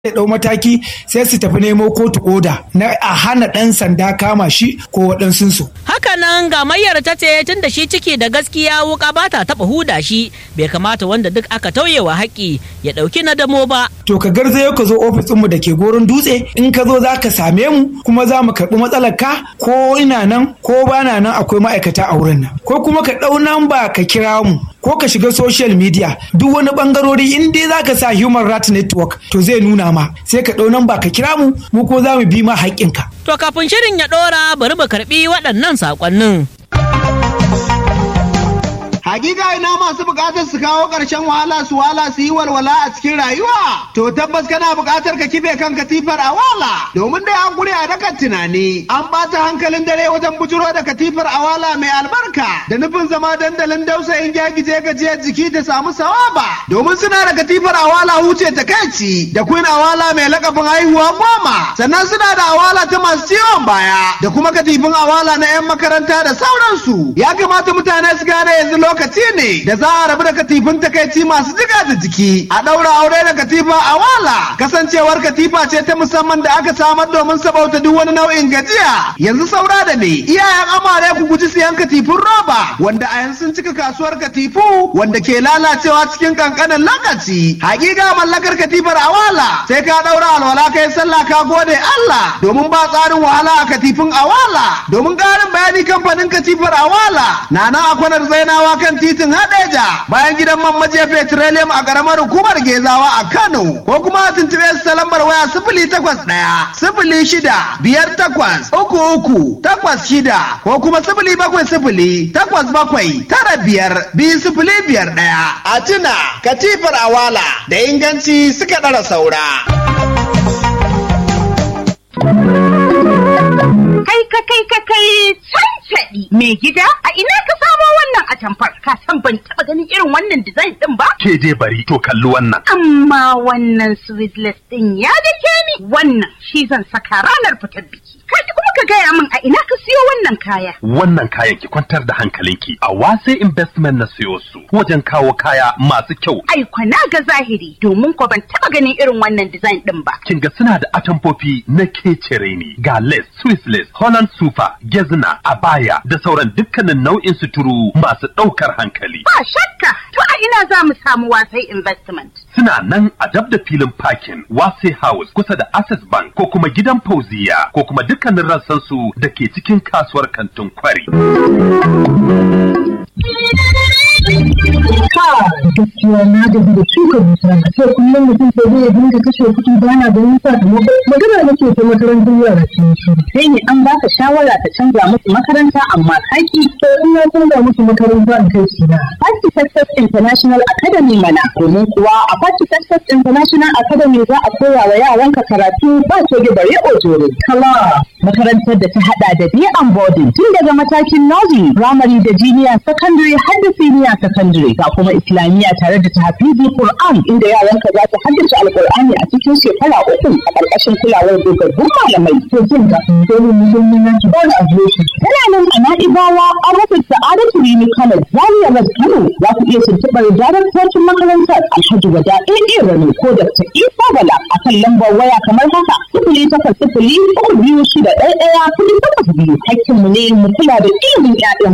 ya ɗau mataki sai su tafi nemo kotu oda na a hana ɗan sanda kama shi ko waɗansunsu. Hakanan gamayyar ta ce tun da shi ciki da gaskiya wuka ba ta taɓa huda shi bai kamata wanda duk aka tauyewa haƙƙi ya ɗauki na damo ba. To ka garzayo ka zo ofisinmu da ke goron dutse in ka zo za ka same mu kuma za mu karɓi matsalar ka ko ina nan ko ba na nan akwai ma'aikata a wurin nan ko kuma ka ɗau namba ka kira mu ko ka shiga social media duk wani bangarori in dai za ka sa human rights network to zai nuna ma sai ka ɗau namba ka kira mu mu ko za mu bi ma haƙƙinka. To kafin shirin ya ɗora bari mu karɓi waɗannan saƙonnin. Hakika ina masu bukatar su kawo ƙarshen wahala su wala su yi walwala a cikin rayuwa. To tabbas kana bukatar ka kife kan katifar a wala. Domin dai an guri a dakan tunani. An ɓata hankalin dare wajen bujuro da katifar a wala mai albarka. Da nufin zama dandalin dausayin gyagije gajiyar jiki ta samu sawaba. Domin suna da katifar a wala huce ta kaici. Da queen a wala mai lakabin haihuwa goma. Sannan suna da awala ta masu ciwon baya. Da kuma katifin awala na 'yan makaranta da sauransu. Ya kamata mutane su gane yanzu lokaci ne da za a rabu da katifin takaici masu jiga da jiki a ɗaura aure da katifa a wala kasancewar katifa ce ta musamman da aka samar domin sabauta duk wani nau'in gajiya yanzu saura da ne iyayen amare ku guji siyan katifin roba wanda a yanzu sun cika kasuwar katifu wanda ke lalacewa cikin kankanin lokaci hakika mallakar katifar a wala sai ka ɗaura alwala kai sallah ka gode Allah domin ba tsarin wahala a katifin a wala domin ƙarin bayani kamfanin katifar a wala na nan a kwanar zainawa kan titin Hadeja bayan gidan man majiya petroleum a karamar hukumar Gezawa a Kano ko kuma a tuntube su ta lambar waya sifili takwas ɗaya sifili shida biyar takwas uku uku takwas shida ko kuma sifili bakwai sifili takwas bakwai tara biyar biyu sifili biyar ɗaya. A tuna katifar awala da inganci suka ɗara saura. Kai ka kai ka kai cancaɗi mai gida a ina ka samo wannan atamfar ka san ban taɓa ganin irin wannan design ɗin ba? Ke je bari to kalli wannan. Amma wannan sweetless ɗin ya dake ni wannan shi zan saka ranar fitar biki. Kai kuma ka gaya min a ina ka siyo wannan kaya. Wannan kayan ki kwantar da hankalinki a wase investment na siyo su wajen kawo kaya masu kyau. Ai kwana ga zahiri domin ko ban taɓa ganin irin wannan design ɗin ba. Kin ga suna da atamfofi na kecere ne ga lace, Swiss lace, Holland super, gezna, abaya da sauran dukkanin nau'in suturu masu ɗaukar hankali. Ba shakka to a ina za mu samu wasai investment. Suna nan a dab da filin parking Wase House kusa da Access Bank ko kuma gidan Fauziya ko kuma dukkanin rassansu da ke cikin kasuwar kantin kwari. gaskiya na gaji da shuka dusa a ce kullum mutum sai zai dinga kashe kuɗi ba na ganin sakamako magana nake ta makarantar yara sun shi Sai ne an baka shawara ta canza musu makaranta amma kaki to in na canza musu makaranta in kai shi na Party Success International Academy mana domin kuwa a Party Success International Academy za a koya wa yaranka karatu ba ce bare ojore. kala Makarantar da ta hada da day and boarding tun daga matakin nursery, primary da junior secondary har da senior secondary ga kuma islamiyya tare da tahfizi Qur'an inda yaranka za su haddace Alqur'ani a cikin shekara uku a ƙarƙashin kulawar dogaggun malamai. to jin ka domin muhimmin yanki ba da adireshi Tana nan a Na'ibawa an rufe Sa'adatu Rini College Zaria Road Kano za ku iya tuntuɓar daraktocin makarantar Alhaji Wada AA Rano ko Dr. Isa Bala a kan lambar waya kamar haka sifili takwas sifili uku biyu shida ɗaya ɗaya kuɗi takwas biyu. Hakkinmu ne mu kula da ilimin 'ya'yan